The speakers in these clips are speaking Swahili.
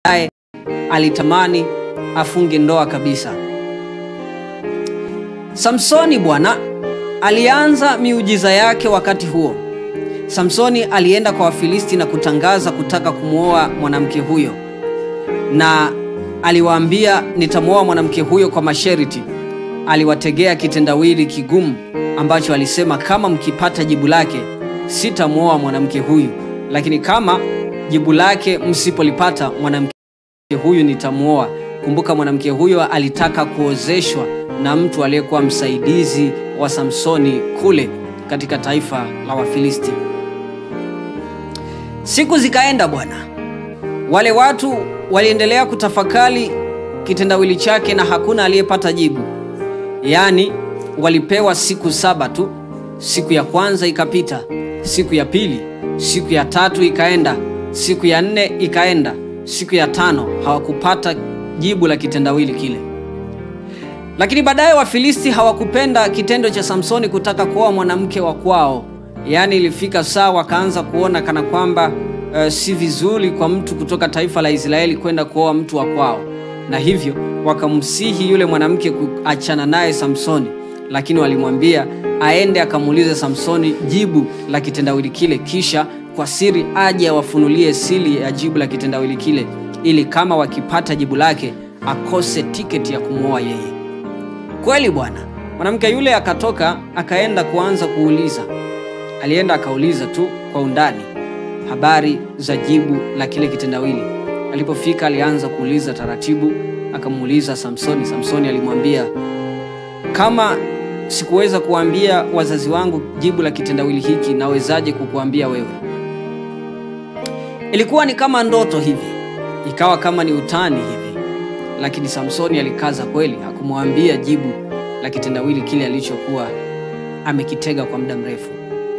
baadaye alitamani afunge ndoa kabisa. Samsoni bwana alianza miujiza yake wakati huo. Samsoni alienda kwa Wafilisti na kutangaza kutaka kumwoa mwanamke huyo, na aliwaambia nitamwoa mwanamke huyo kwa masharti. Aliwategea kitendawili kigumu ambacho alisema, kama mkipata jibu lake sitamwoa mwanamke huyu, lakini kama jibu lake msipolipata mwanamke huyu nitamwoa. Kumbuka, mwanamke huyo alitaka kuozeshwa na mtu aliyekuwa msaidizi wa Samsoni kule katika taifa la Wafilisti. Siku zikaenda bwana, wale watu waliendelea kutafakari kitendawili chake na hakuna aliyepata jibu. Yaani walipewa siku saba tu. Siku ya kwanza ikapita, siku ya pili, siku ya tatu ikaenda, siku ya nne ikaenda, siku ya tano hawakupata jibu la kitendawili kile. Lakini baadaye Wafilisti hawakupenda kitendo cha Samsoni kutaka kuoa mwanamke wa kwao. Yaani ilifika saa wakaanza kuona kana kwamba uh, si vizuri kwa mtu kutoka taifa la Israeli kwenda kuoa mtu wa kwao, na hivyo wakamsihi yule mwanamke kuachana naye Samsoni, lakini walimwambia aende akamuulize Samsoni jibu la kitendawili kile, kisha kwa siri aje awafunulie siri ya jibu la kitendawili kile, ili kama wakipata jibu lake akose tiketi ya kumwoa yeye. Kweli bwana, mwanamke yule akatoka akaenda kuanza kuuliza. Alienda akauliza tu kwa undani habari za jibu la kile kitendawili. Alipofika alianza kuuliza taratibu, akamuuliza Samsoni. Samsoni alimwambia, kama sikuweza kuambia wazazi wangu jibu la kitendawili hiki, nawezaje kukuambia wewe? Ilikuwa ni kama ndoto hivi, ikawa kama ni utani hivi, lakini Samsoni alikaza kweli, hakumwambia jibu la kitendawili kile alichokuwa amekitega kwa muda mrefu.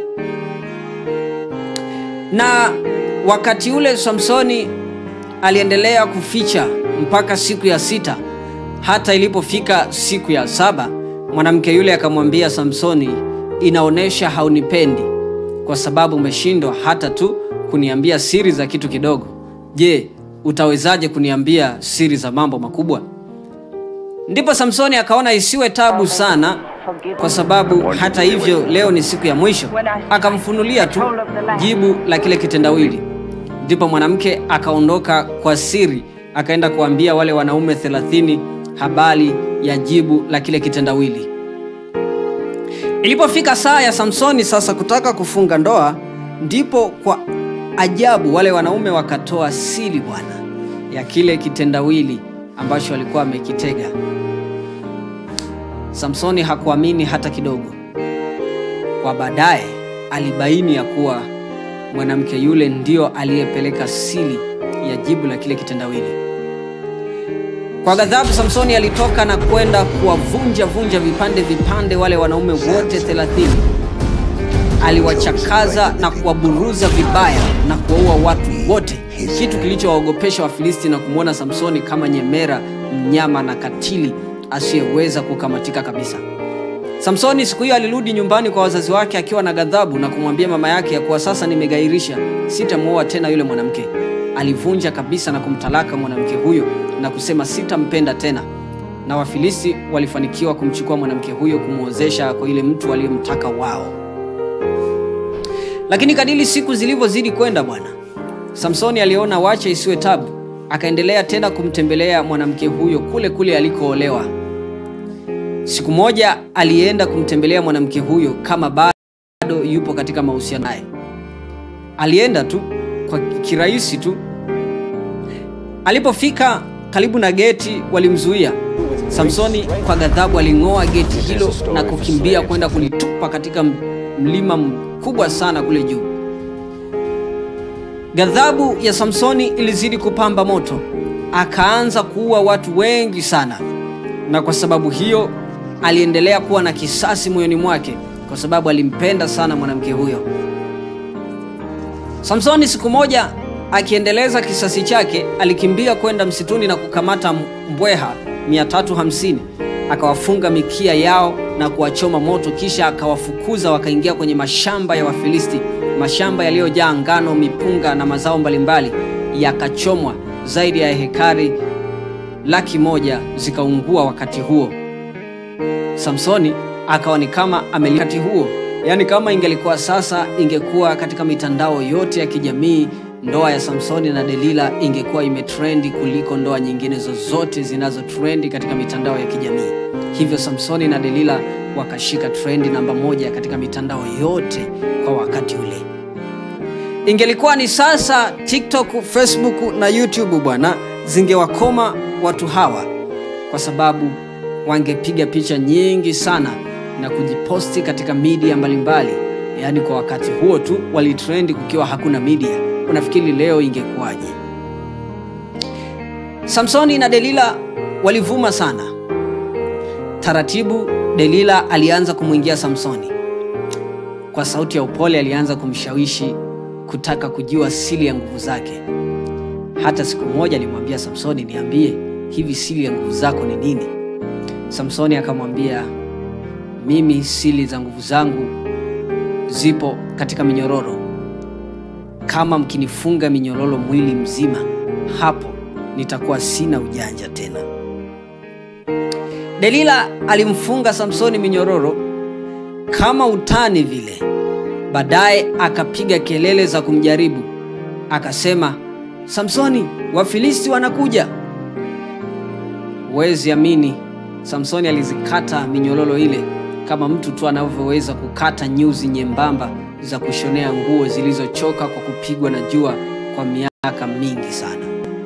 Na wakati ule Samsoni aliendelea kuficha mpaka siku ya sita. Hata ilipofika siku ya saba, mwanamke yule akamwambia Samsoni, inaonyesha haunipendi kwa sababu umeshindwa hata tu kuniambia siri za kitu kidogo. Je, utawezaje kuniambia siri za mambo makubwa? Ndipo Samsoni akaona isiwe tabu sana, kwa sababu hata hivyo leo ni siku ya mwisho. Akamfunulia tu jibu la kile kitendawili. Ndipo mwanamke akaondoka kwa siri, akaenda kuambia wale wanaume thelathini habari ya jibu la kile kitendawili. Ilipofika saa ya Samsoni sasa kutaka kufunga ndoa, ndipo kwa ajabu wale wanaume wakatoa siri bwana ya kile kitendawili ambacho alikuwa amekitega. Samsoni hakuamini hata kidogo. Kwa baadaye alibaini ya kuwa mwanamke yule ndio aliyepeleka siri ya jibu la kile kitendawili. Kwa ghadhabu, Samsoni alitoka na kwenda kuwavunja vunja vipande vipande wale wanaume wote thelathini. Aliwachakaza na kuwaburuza vibaya na kuwaua watu wote, kitu kilichowaogopesha Wafilisti na kumwona Samsoni kama nyemera, mnyama na katili asiyeweza kukamatika kabisa. Samsoni siku hiyo alirudi nyumbani kwa wazazi wake akiwa na ghadhabu na kumwambia mama yake ya kuwa sasa nimegairisha, sitamwoa tena yule mwanamke. Alivunja kabisa na kumtalaka mwanamke huyo na kusema sitampenda tena, na Wafilisti walifanikiwa kumchukua mwanamke huyo kumwozesha kwa yule mtu aliyemtaka wao. Lakini kadiri siku zilivyozidi kwenda, bwana Samsoni aliona wacha isiwe tabu, akaendelea tena kumtembelea mwanamke huyo kule kule alikoolewa. Siku moja alienda kumtembelea mwanamke huyo kama bado yupo katika mahusiano naye. Alienda tu kwa kirahisi tu. Alipofika karibu na geti, walimzuia. Samsoni kwa ghadhabu aling'oa geti hilo na kukimbia kwenda kulitupa katika mlima mkubwa sana kule juu. Ghadhabu ya Samsoni ilizidi kupamba moto, akaanza kuua watu wengi sana, na kwa sababu hiyo aliendelea kuwa na kisasi moyoni mwake, kwa sababu alimpenda sana mwanamke huyo. Samsoni siku moja akiendeleza kisasi chake, alikimbia kwenda msituni na kukamata mbweha 350 akawafunga mikia yao na kuwachoma moto, kisha akawafukuza wakaingia kwenye mashamba ya Wafilisti, mashamba yaliyojaa ngano, mipunga na mazao mbalimbali yakachomwa, zaidi ya hekari laki moja zikaungua wakati huo. Samsoni akawa ni kama amelikati huo, yaani kama ingelikuwa sasa, ingekuwa katika mitandao yote ya kijamii, ndoa ya Samsoni na Delila ingekuwa imetrendi kuliko ndoa nyingine zozote zinazotrendi katika mitandao ya kijamii. Hivyo Samsoni na Delila wakashika trendi namba moja katika mitandao yote kwa wakati ule. Ingelikuwa ni sasa, TikTok, Facebook na YouTube bwana, zingewakoma watu hawa kwa sababu wangepiga picha nyingi sana na kujiposti katika media mbalimbali. Yaani kwa wakati huo tu walitrendi kukiwa hakuna media. Unafikiri leo ingekuwaje? Samsoni na Delila walivuma sana. Taratibu Delila alianza kumwingia Samsoni. Kwa sauti ya upole alianza kumshawishi kutaka kujua siri ya nguvu zake. Hata siku moja alimwambia Samsoni, niambie hivi siri ya nguvu zako ni nini? Samsoni akamwambia, mimi siri za nguvu zangu zipo katika minyororo. Kama mkinifunga minyororo mwili mzima, hapo nitakuwa sina ujanja tena. Delila alimfunga Samsoni minyororo kama utani vile. Baadaye akapiga kelele za kumjaribu, akasema, Samsoni, Wafilisti wanakuja. Huwezi amini, Samsoni alizikata minyororo ile kama mtu tu anavyoweza kukata nyuzi nyembamba za kushonea nguo zilizochoka kwa kupigwa na jua kwa miaka mingi sana.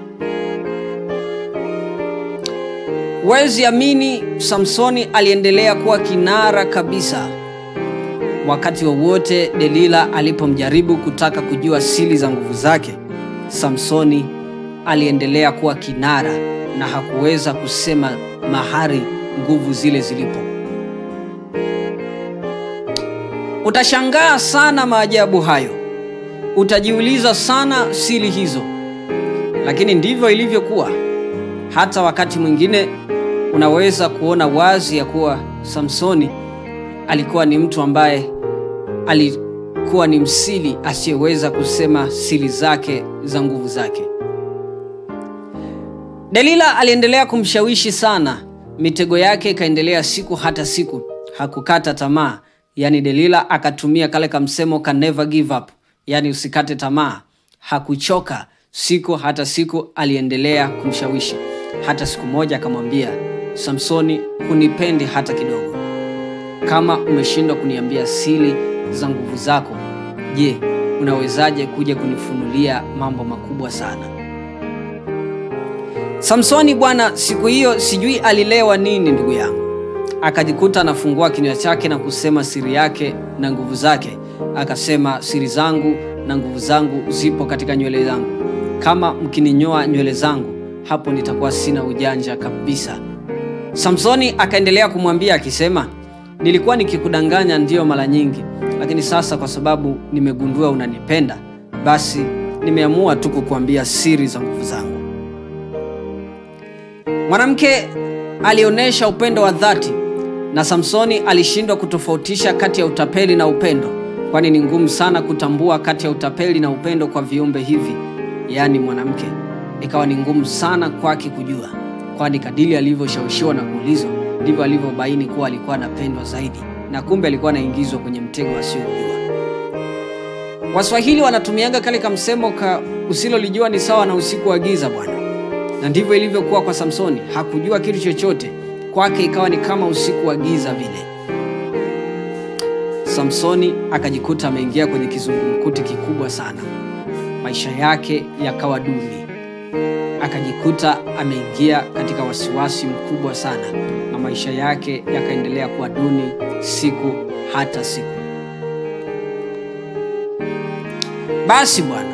Huwezi amini, Samsoni aliendelea kuwa kinara kabisa. Wakati wowote wa Delila alipomjaribu kutaka kujua siri za nguvu zake, Samsoni aliendelea kuwa kinara na hakuweza kusema mahali nguvu zile zilipo. Utashangaa sana maajabu hayo, utajiuliza sana siri hizo, lakini ndivyo ilivyokuwa. Hata wakati mwingine unaweza kuona wazi ya kuwa Samsoni alikuwa ni mtu ambaye alikuwa ni msiri asiyeweza kusema siri zake za nguvu zake. Delila aliendelea kumshawishi sana, mitego yake ikaendelea siku hata siku, hakukata tamaa. Yaani Delila akatumia kale kamsemo ka never give up, yaani usikate tamaa. Hakuchoka, siku hata siku aliendelea kumshawishi. Hata siku moja akamwambia, Samsoni, hunipendi hata kidogo. Kama umeshindwa kuniambia siri za nguvu zako, je, unawezaje kuja kunifunulia mambo makubwa sana? Samsoni bwana, siku hiyo sijui alilewa nini, ndugu yangu, akajikuta anafungua kinywa chake na kusema siri yake na nguvu zake. Akasema, siri zangu na nguvu zangu zipo katika nywele zangu. Kama mkininyoa nywele zangu, hapo nitakuwa sina ujanja kabisa. Samsoni akaendelea kumwambia akisema, nilikuwa nikikudanganya ndiyo mara nyingi, lakini sasa kwa sababu nimegundua unanipenda, basi nimeamua tu kukuambia siri za nguvu zangu. Mwanamke alionyesha upendo wa dhati na Samsoni alishindwa kutofautisha kati ya utapeli na upendo, kwani ni ngumu sana kutambua kati ya utapeli na upendo kwa viumbe hivi, yaani mwanamke. Ikawa ni ngumu sana kwake kujua, kwani kadiri alivyoshawishiwa na kuulizwa ndivyo alivyobaini kuwa alikuwa anapendwa zaidi, na kumbe alikuwa anaingizwa kwenye mtego asiojua. Waswahili wanatumiaga kale kamsemo ka usilolijua ni sawa na usiku wa giza bwana na ndivyo ilivyokuwa kwa Samsoni. Hakujua kitu chochote, kwake ikawa ni kama usiku wa giza vile. Samsoni akajikuta ameingia kwenye kizungumkuti kikubwa sana, maisha yake yakawa duni, akajikuta ameingia katika wasiwasi mkubwa sana, na maisha yake yakaendelea kuwa duni siku hata siku. Basi bwana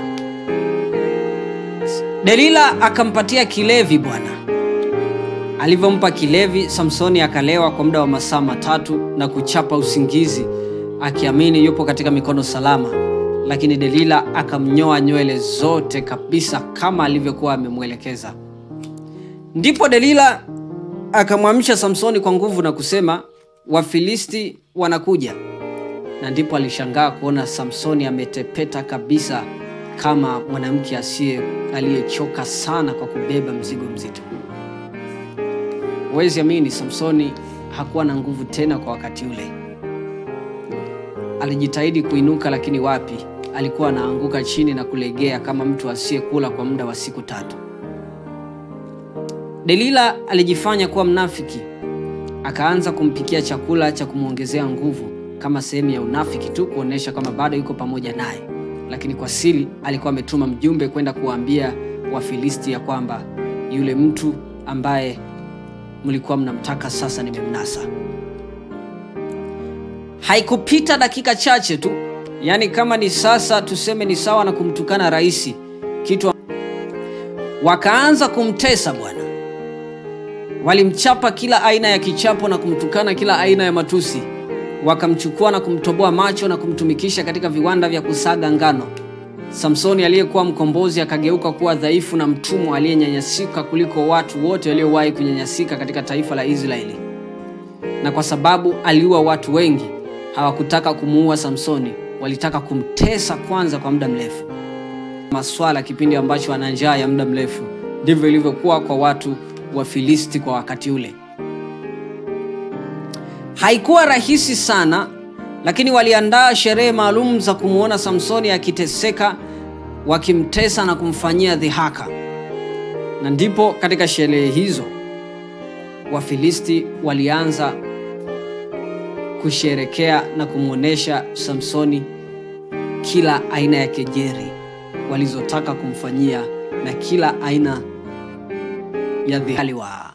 Delila akampatia kilevi bwana. Alivyompa kilevi, Samsoni akalewa kwa muda wa masaa matatu na kuchapa usingizi, akiamini yupo katika mikono salama, lakini Delila akamnyoa nywele zote kabisa kama alivyokuwa amemwelekeza. Ndipo Delila akamwamsha Samsoni kwa nguvu na kusema, Wafilisti wanakuja. Na ndipo alishangaa kuona Samsoni ametepeta kabisa kama mwanamke asiye aliyechoka sana kwa kubeba mzigo mzito. Huwezi amini, Samsoni hakuwa na nguvu tena kwa wakati ule. Alijitahidi kuinuka, lakini wapi, alikuwa anaanguka chini na kulegea kama mtu asiyekula kwa muda wa siku tatu. Delila alijifanya kuwa mnafiki, akaanza kumpikia chakula cha kumwongezea nguvu kama sehemu ya unafiki tu, kuonyesha kwamba bado yuko pamoja naye, lakini kwa siri alikuwa ametuma mjumbe kwenda kuwaambia Wafilisti ya kwamba yule mtu ambaye mlikuwa mnamtaka sasa nimemnasa. Haikupita dakika chache tu, yaani kama ni sasa tuseme ni sawa na kumtukana rais, kitu wakaanza kumtesa bwana. Walimchapa kila aina ya kichapo na kumtukana kila aina ya matusi, wakamchukua na kumtoboa macho na kumtumikisha katika viwanda vya kusaga ngano. Samsoni aliyekuwa mkombozi akageuka kuwa dhaifu na mtumwa aliyenyanyasika kuliko watu wote waliowahi kunyanyasika katika taifa la Israeli. Na kwa sababu aliua watu wengi, hawakutaka kumuua Samsoni, walitaka kumtesa kwanza kwa muda mrefu. Maswala kipindi ambacho ana njaa ya muda mrefu, ndivyo ilivyokuwa kwa watu wa Filisti kwa wakati ule. Haikuwa rahisi sana lakini waliandaa sherehe maalum za kumwona Samsoni akiteseka, wakimtesa na kumfanyia dhihaka. Na ndipo katika sherehe hizo Wafilisti walianza kusherekea na kumwonyesha Samsoni kila aina ya kejeri walizotaka kumfanyia na kila aina ya dhihali wa